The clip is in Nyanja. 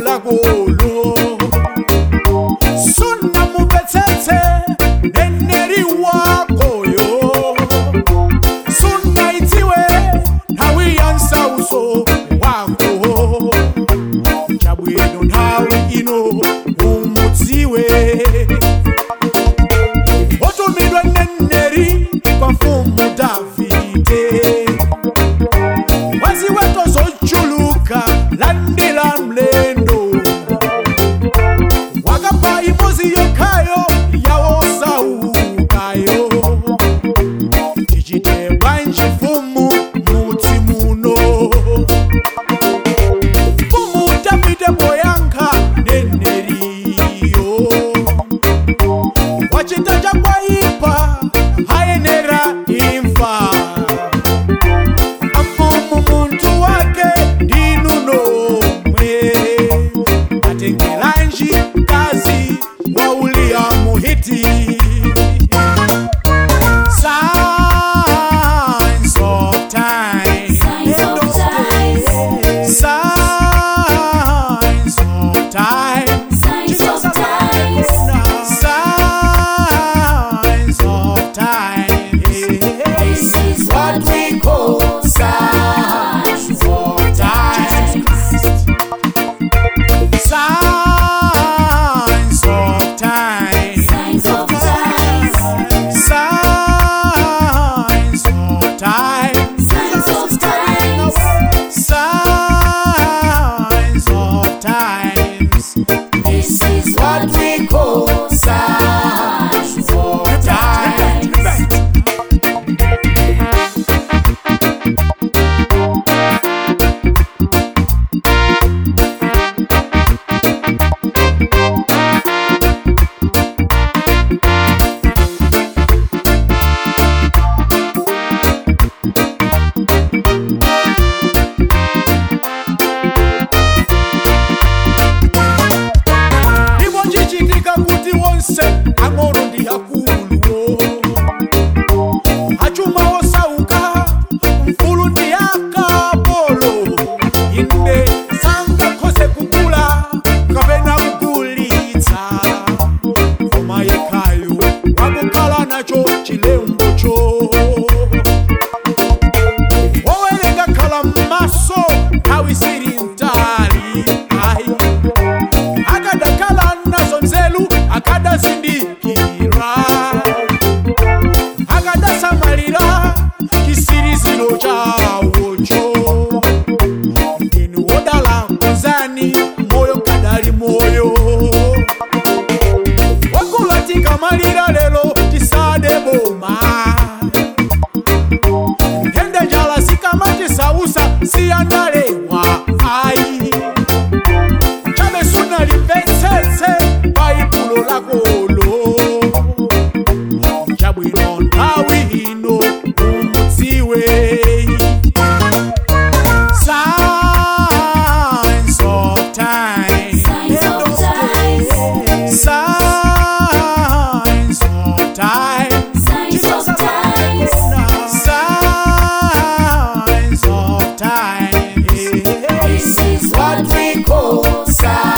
lakolo sunamubetsetse neneri wakoyo sunaidziwe nthawi ya nsauso wako chabwino nthawi ino umudziwe otumidwa neneri kwa mfumu davide waziweto zochuluka landila mlendo wakapa imbuzi yokhayo yawosaukayo tichite bwanji mfumu mudzi muno mfumu davide poyankha neneriyo wachita chakwaipa hayenera imfa afumu muntu wake ndinunomwe atengelanji kazi waulia muhiti Signs of time. Signs of times. Signs of time. Signs of times. Signs of time. This is what we call signs of times. Signs of time. Signs of times. Signs of time. Signs of times. Signs of times. This is what we call signs of times. Ndimo chichitika kuti wonse ang'ono ndi akuluwo achuma osauka mfulu ndi akapolo inde sangakhoze kugula kapena kugulitsa koma yekhayo wakukhala nacho chilembocho wowerenga khala m'maso nthawi siri mtali ayi akadakhala nazo nzeru akadazindikira akadasamalira chisiriziro chawocho inu wodala kuzani moyo kadali moyo wakula tikamalira lero tisade boma ntende njala zikamatisausa siyandalewa ayi chabe sunalimvetsetse baibulo lakolo chabwino nthawi ino umudziwe Signs of time. Signs of times. Signs of time. Signs of times. Signs of time. This is what we call signs